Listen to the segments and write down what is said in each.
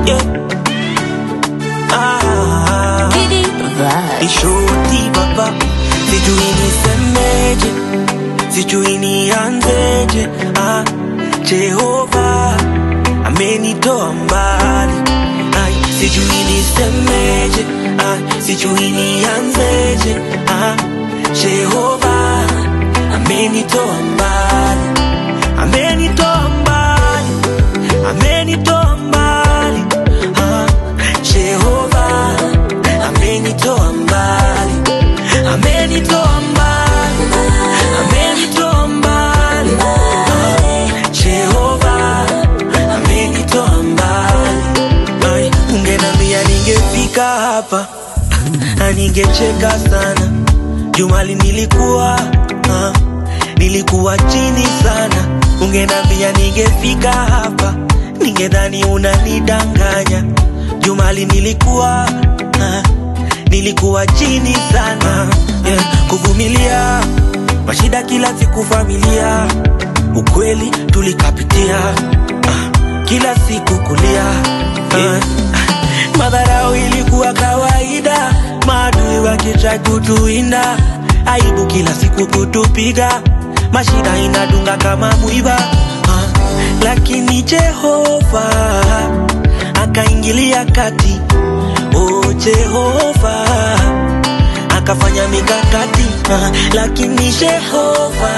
yeah. ah, Giddy vibes. Nishuti baba, sijui nisemeje, sijui nianzeje. Ah, Jehova amenitoa mbali, Ai, sijui nisemeje, ah, sijui nianzeje. Ah, Jehova amenitoa mbali, amenitoa mbali, amenitoa mbali. Ah, Jehova amenitoa mbali, amenitoa mbali, amenitoa mbali. Ah, Jehova amenitoa mbali. Ai, Ungenambia ningefika hapa na ningecheka sana. Jumali nilikuwa ah, nilikuwa chini sana. Ungenambia ningefika hapa, ningedhani unanidanganya. Jumali nilikuwa ah, nilikuwa chini sana yeah, kuvumilia mashida kila siku familia, ukweli tulikapitia ah, kila siku kulia ah, madharau ilikuwa kawaida, maadui wakitrai kutuinda, aibu kila siku kutupiga, mashida inadunga kama mwiba ah, lakini Jehova akaingilia kati, oh Jehova akafanya mikakati ah, lakini Jehova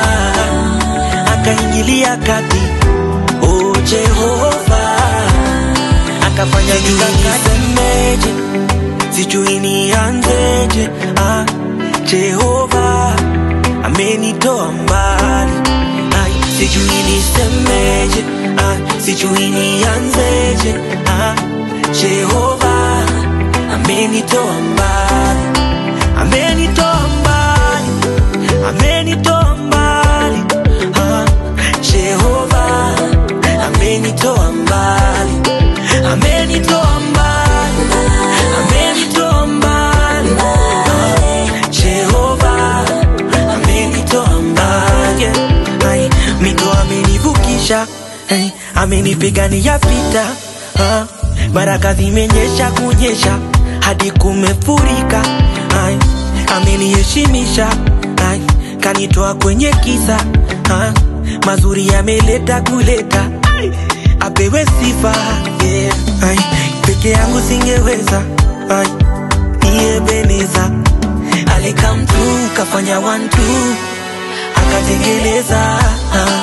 akaingilia kati, oh Jehova akafanya mikakati. Nisemeje, sijui nianzeje. Ah, Jehova amenitoa mbali, Ai, sijui nisemeje. Ah, sijui nianzeje. Ah, Jehova amenitoa mbali, amenitoa mbali, amenitoa mbali. Ah, Jehova amenitoa mbali, amenitoa mbali, amenitoa mbali. Ah, Jehova amenitoa mbali. Ai, mito amenivukisha, ai, amenipigania vita. Ah, baraka zimenyesha kunyesha hadi kumefurika. Ai, ameniheshimisha, ai, kanitoa kwenye kisa. Ah, mazuri yameleta kuleta. Ai, apewe sifa yeah. Ai, peke yangu singeweza ai, ni Ebeneza alikam through kafanya one two akatengeleza ah,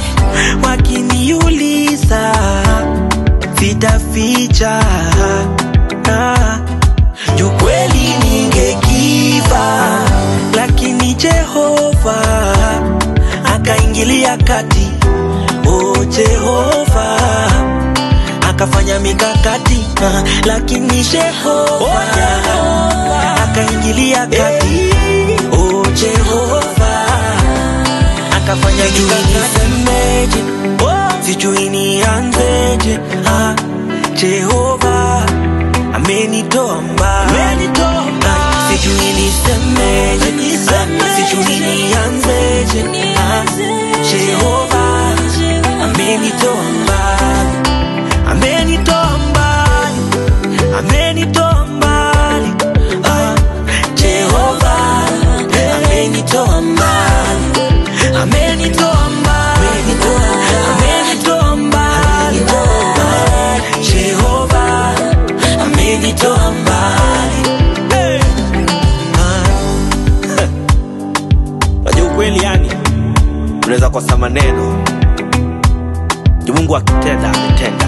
wakiniuliza sitaficha ah, juu kweli ningekiva lakini Jehova akaingilia kati oh Jehova akafanya mikakati ah, lakini Jehova akaingilia kati oh Jehova akafanya nisemeje, sijui nianzeje. Ah, Jehova amenitoa mbali, Ah, sijui nisemeje, Ah, sijui nianzeje. Ah, Jehova amenitoa mbali, amenitoa mbali, amenitoa mbali. Ah, Jehova amenitoa mbali, amenitoa mbali, amenitoa mbali. Ah, Jehova amenitoa mbali. Hey. Ah. Wajua ukweli yani, unaweza kosa maneno, Juu Mungu akitenda ametenda.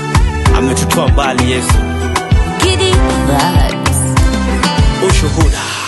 Ametutoa mbali Yesu, Giddy vibes. ushuhuda